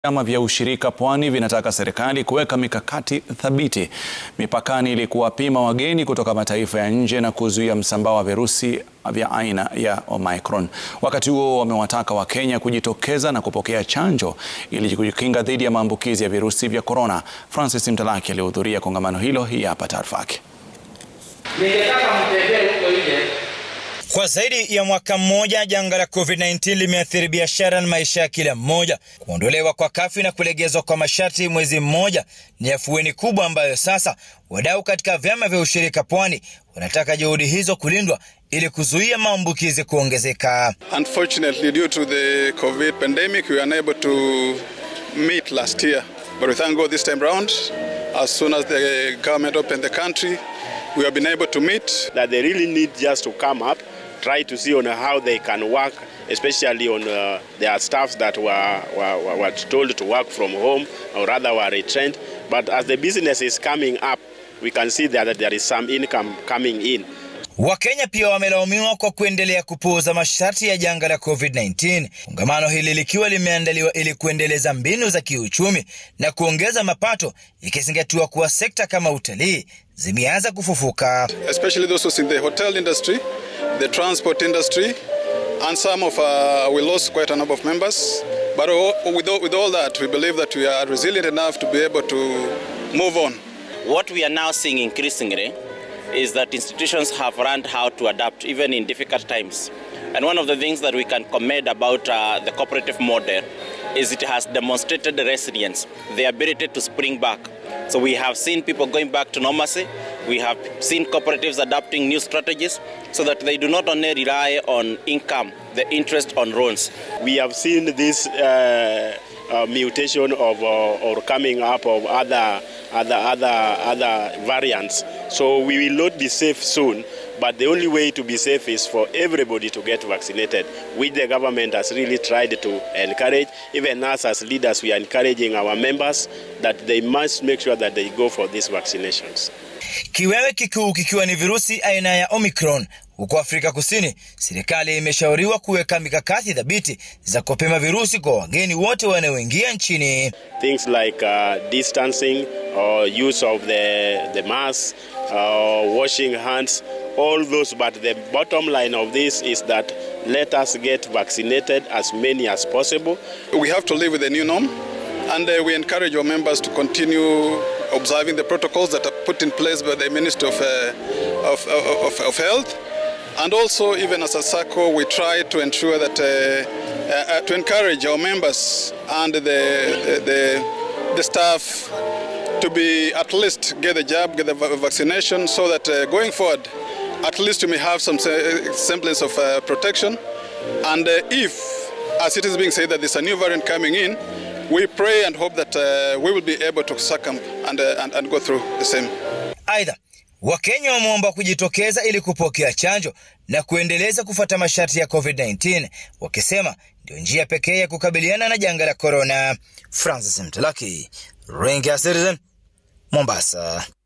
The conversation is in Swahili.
Vyama vya ushirika pwani vinataka serikali kuweka mikakati thabiti mipakani ili kuwapima wageni kutoka mataifa ya nje na kuzuia msambao wa virusi vya aina ya Omicron. Wakati huo wamewataka Wakenya kujitokeza na kupokea chanjo ili kujikinga dhidi ya maambukizi ya virusi vya korona. Francis Mtalaki alihudhuria kongamano hilo, hii hapa taarifa yake. Kwa zaidi ya mwaka mmoja janga la COVID-19 limeathiri biashara na maisha ya kila mmoja. Kuondolewa kwa kafyu na kulegezwa kwa masharti mwezi mmoja ni afueni kubwa ambayo sasa wadau katika vyama vya ushirika pwani wanataka juhudi hizo kulindwa ili kuzuia maambukizi kuongezeka. Unfortunately, due to the COVID pandemic, we were unable to meet last year. But we thank God this time round, as soon as the government opened the country, we have been able to meet. that they really need just to come up, try to see on how they can work, especially on uh, their staffs that were, were, were told to work from home or rather were retrenched. But as the business is coming up, we can see that there is some income coming in. Wakenya pia wamelaumiwa kwa kuendelea kupuuza masharti ya janga la COVID-19. Kongamano hili likiwa limeandaliwa ili kuendeleza mbinu za kiuchumi na kuongeza mapato, ikizingatiwa kuwa sekta kama utalii zimeanza kufufuka. especially those who's in the hotel industry, the transport industry, and some of uh, we lost quite a number of members. But all- with all, with all that, we believe that we are resilient enough to be able to move on. What we are now seeing increasingly is that institutions have learned how to adapt even in difficult times. And one of the things that we can commend about uh, the cooperative model is it has demonstrated the resilience, the ability to spring back. So we have seen people going back to normalcy. We have seen cooperatives adapting new strategies so that they do not only rely on income, the interest on loans. We have seen this uh, uh, mutation of uh, or coming up of other other other other variants. So we will not be safe soon. But the only way to be safe is for everybody to get vaccinated, which the government has really tried to encourage. Even us as leaders, we are encouraging our members that they must make sure that they go for these vaccinations. Kiwewe kikuu kikiwa ni virusi aina ya Omicron. Huko Afrika Kusini, serikali imeshauriwa kuweka mikakati thabiti za kupima virusi kwa wageni wote wanaoingia nchini. things like uh, distancing or use of the, the mask, uh, washing hands, all those. But the bottom line of this is that let us get vaccinated as many as possible. We have to live with the new norm, and uh, we encourage our members to continue observing the protocols that are put in place by the Ministry of, uh, of, of, of Health. And also, even as a circle, we try to ensure that uh, uh, uh, to encourage our members and the, the, the staff to be at least get the jab, get the va- vaccination, so that uh, going forward, at least we may have some se- semblance of uh, protection. And uh, if, as it is being said, that there's a new variant coming in, we pray and hope that uh, we will be able to succumb and, uh, and, and go through the same. Aidha, Wakenya wameomba kujitokeza ili kupokea chanjo na kuendeleza kufuata masharti ya COVID-19, wakisema ndio njia pekee ya kukabiliana na janga la korona. Francis Mtalaki, Ringa Citizen, Mombasa.